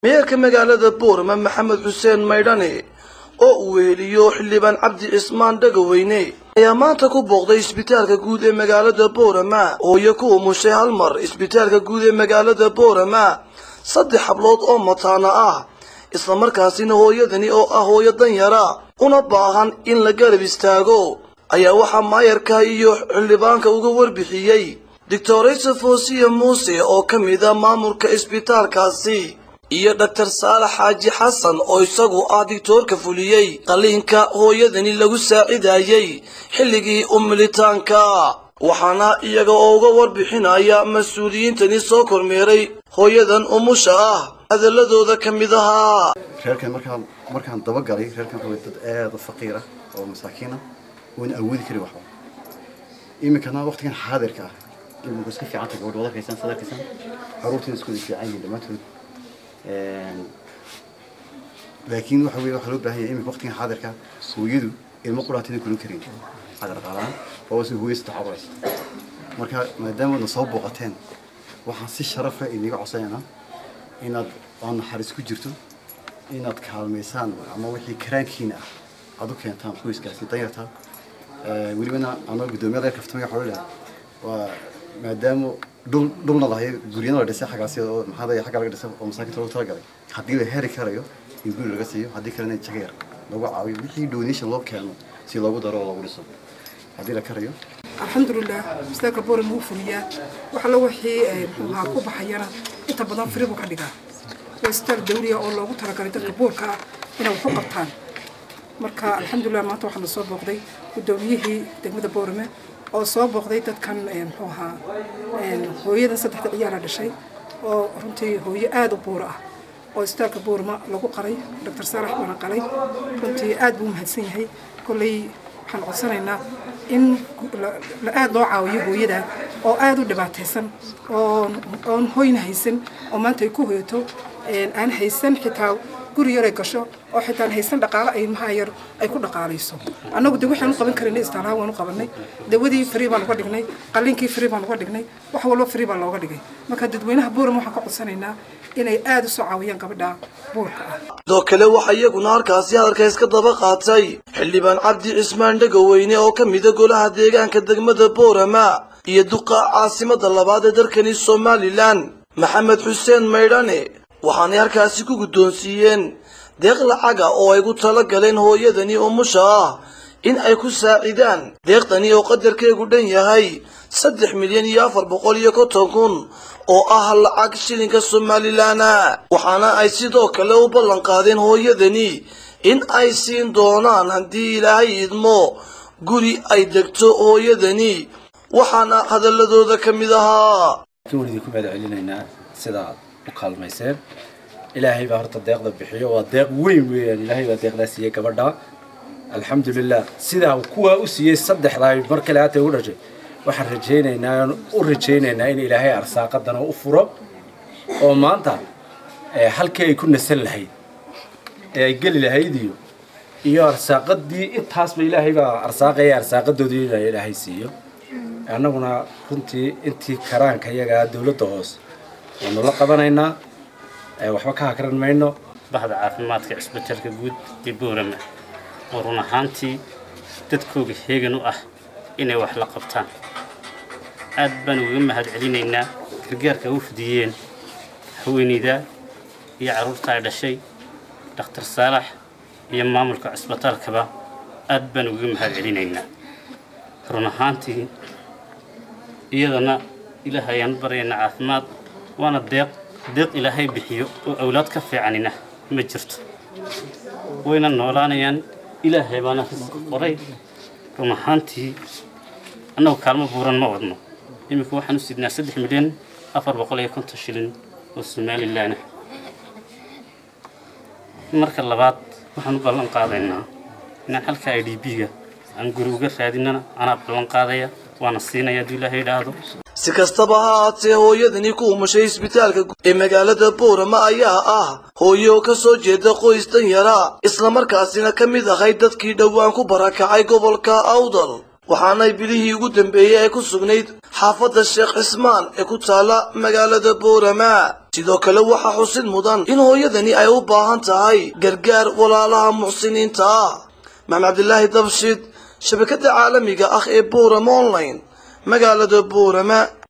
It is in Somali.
meerka magaalada boorama maxamed xuseen maydhane oo uu weheliyo xildhibaan cabdi cismaan dhagaweyne ayaa maanta ku booqday isbitaalka guud ee magaalada boorama hooyo ku umushay hal mar isbitaalka guud ee magaalada boorama saddex hablood oo mataana ah islamarkaasina hooyadani oo ah hooyo danyara una baahan in la garab istaago ayaa waxaa maayarka iyo xildhibaanka uga warbixiyey doctorayse foosiya muuse oo ka mida maamulka isbitaalkaasi iyo dhaktar saalax xaaji xasan oo isagu ah digtoorka fuliyey qalliinka hooyadani lagu saacidayey xilligii umilitaanka waxaana iyaga oo uga warbixinaya mas-uuliyiintani soo kormeeray hooyadan umusha ah hadaladooda ka mid ahaa reerkan markaan markaan dabagalay reerkan wuxuu dad aad u faqiir ah oo masaakiin ah oona awoodi karin waxba iminkana waqtigan xaadirka ah iminku iska fiicanta gabadh wada arkaysan sad arkaysan caruurtiina isku wada fiican yihiin dhammaantood laakiin waxa weye waxaa loo baahan yahay iminka waqtigan xaadirka hooyadu ilmo quraantina kulin karin xagar qaalaan waa si hooyo saddex aburaysa marka maadaama na soo booqateen waxaan si sharafa iniga codsanaynaa inaad waa naxariis ku jirto inaad kaalmaysaan ama wixii karaankiina ah aad u keentaan qoyskaasi danyarta welibana anoo guddoomiyaha reer kaftamaya waxaa leedahay waa maadaama dhul dhulna lahay guryana la dhisay xaggaasi oo maxaa lay xagga laga dhisay oo masaakinta loogu talagalay haddii la heri karayo in guri laga siiyo haddii kalena jaga yar lagu caawiyo wixii donation loo keeno si loogu daro oo loogu dhiso haddii la karayo alxamdulilah mustaaqa boorama wuu fuliyaa wax alla wixii muxuu ahaa ku baxayana inta badan firi buu ka dhigaa waa isbitaal dawliya oo loogu talagalay dadka boorka ah inay wax u qabtaan marka alxamdulilah maanta waxaana soo booqday guddoomiyihii degmada boorame oo soo booqday dadkan muxuu ahaa hooyadan saddexda ciyaala dhashay oo runtii hooyo aada u buura ah oo isbitaalka boorama lagu qaray doctor saalax baana qalay runtii aad buu mahadsan yahay kolley waxaan codsanaynaa in la aada loo caawiyo hooyada oo aada u dhibaataysan oon hoyna haysan oo maanta ay ku hoyato aan haysan xitaa guri yar ay gasho oo xitaa haysan dhaqaale ay ilmaha yar ay ku dhaqaalayso annagu de waxaan u qaban karinay istaalaha waan u qabanay dawadii free baan uga dhignay qalliinkii free baan uga dhignay wax walba free baa looga dhigay marka dadweynaha buuram waxaan ka codsanaynaa inay aada u soo caawiyaan gabadha buurka ah sidoo kale waxaa iyaguna halkaasi hadalka iska daba qaatay xildhibaan cabdi cismaan dhagaweyne oo ka mida golaha deegaanka degmada boorama iyo duqa caasimada labaad ee dalkani somalilan maxamed xuseen maydhane waxaanay halkaasi ku guddoonsiiyeen deeq lacaga oo ay gu tala galeen hooyadani umusha ah in ay ku saacidaan deeqdani oo qadarkeegu dhan yahay saddex milyan iyo afar boqol iyo konton kun oo ah lacag shilinka somalilanna waxaana ay sidoo kale u ballan qaadeen hooyadani in ay siin doonaan haddii ilaahay idmo guri ay degto hooyadani waxaana hadaladooda ka mid ahaa waan idinku mahad celinaynaa sidaad u kaalmayseen ilaahay baa horta deeqda bixiyo waa deeq weyn weeyaan ilaahay baa deeqdaa siiyey gabadha alxamdulilah sidaa kuwaa u siiyey saddexdaa mar kale haatay u dhashay waxaan rajaynaynaa u rajaynaynaa in ilaahay arsaaqadana u furo oo maanta halkii ay ku nasan lahayd ee ay geli lahayd iyo iyo arsaaqadii intaasba ilaahay baa arsaaqaya arsaaqadoodii in ilaahay siiyo annaguna runtii intii karaanka iyagaa dowladda hoose waanu la qabanaynaa waxba ka hakran mayno bahda caafimaadka cisbitaalka guud ee boorama oo run ahaantii dadkooga heegan u ah inay wax la qabtaan aad baan uga mahad celinaynaa gargaarka u fidiyeen haweeneyda iyo carruurta ay dhashay dhakhtar saalax iyo maamulka cisbitaalkaba aad baan uga mahad celinaynaa run ahaantii iyadana ilaah ayaan baryaynaa caafimaad waana deeq deeq ilaahay bixiyo oo awlaad ka fiicanina ma jirto wayna noolaanayaan ilaahay baana risqi qoray run ahaantii annagu kaalmo buuran ma wadno iminka waxaan u sidnaa saddex milyan afar boqol iyo konton shilin oo somalilan ah marka labaad waxaan u ballan qaadaynaa inaan halka i d b-ga aan guri uga raadinana anaa ballan qaadaya waana siinaya hadduu ilaahay idhaahdo si kastaba ha haatee hooyadani ku umushay isbitaalka ee magaalada boorama ayaa ah hooyo ka soo jeeda qoys danyara islamarkaasina ka mid ahayd dadkii dhowaan ku barakacay gobolka awdal waxaanay bilihii ugu dambeeyey ay ku sugnayd xaafadda sheekh cismaan ee ku taala magaalada boorama sidoo kale waxaa xusid mudan in hooyadani ay u baahan tahay gargaar walaalaha muxsiniinta ah maxamed cabdilaahi dabshid shabakada caalamiga ah ee buurama online magaalada buurama